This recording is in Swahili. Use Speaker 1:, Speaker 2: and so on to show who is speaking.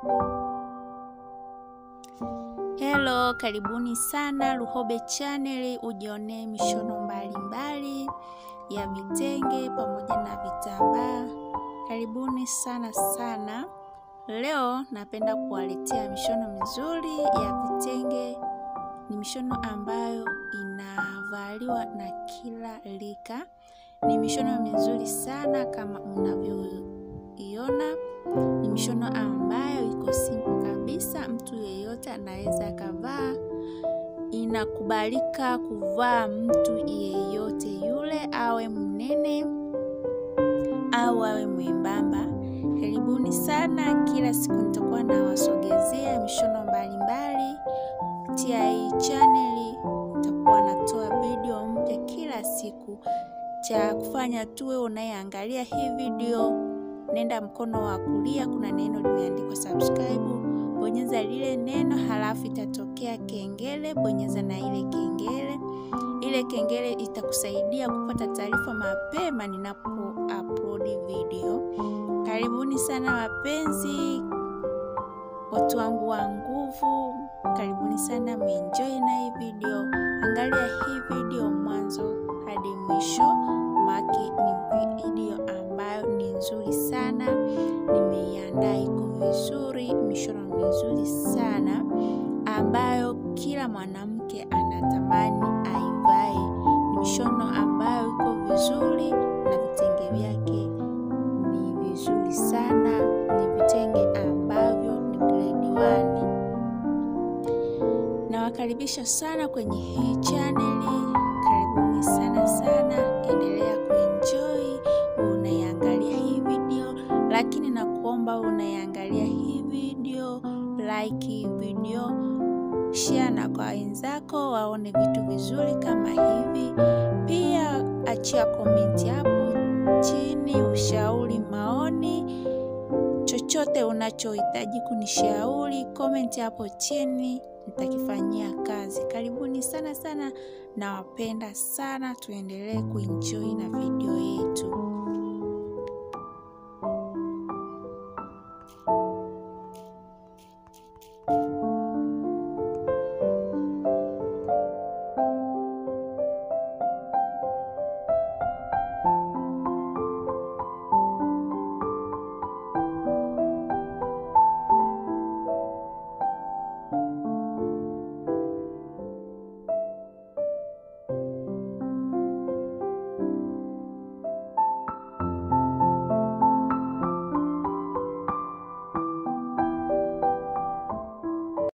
Speaker 1: Hello, karibuni sana Luhobe Channel, ujionee mishono mbalimbali ya vitenge pamoja na vitambaa. Karibuni sana sana. Leo napenda kuwaletea mishono mizuri ya vitenge. Ni mishono ambayo inavaliwa na kila rika. Ni mishono mizuri sana kama mnavyoiona. Ni mishono ambayo iko simple kabisa, mtu yeyote anaweza akavaa. Inakubalika kuvaa mtu yeyote yule, awe mnene au awe mwembamba. Karibuni sana. Kila siku nitakuwa nawasogezea mishono mbalimbali kupitia hii chaneli. Nitakuwa natoa video mpya kila siku. Cha kufanya tuwe unayeangalia hii video, nenda mkono wa kulia, kuna neno limeandikwa subscribe, bonyeza lile neno, halafu itatokea kengele, bonyeza na ile kengele. Ile kengele itakusaidia kupata taarifa mapema ninapo upload video. Karibuni sana wapenzi, watu wangu wa nguvu, karibuni sana, mwenjoy na hii video. Angalia hii video mwanzo hadi mwisho, maki ni video ambayo ni nzuri sana, nimeiandaa iko vizuri, mishono mizuri sana ambayo kila mwanamke anatamani aivae. Ni mishono ambayo iko vizuri na vitenge vyake ni vizuri sana, ni vitenge ambavyo ni grade one. Nawakaribisha sana kwenye hii chaneli, karibuni sana sana, endelea kuenjoy unaiangalia hii video, lakini nakuomba unaiangalia hii video, like hii video, share na kwa wenzako waone vitu vizuri kama hivi. Pia achia komenti hapo chini, ushauri, maoni, chochote unachohitaji kunishauri, komenti hapo chini, nitakifanyia kazi. Karibuni sana sana, nawapenda sana, tuendelee kuenjoy na video yetu.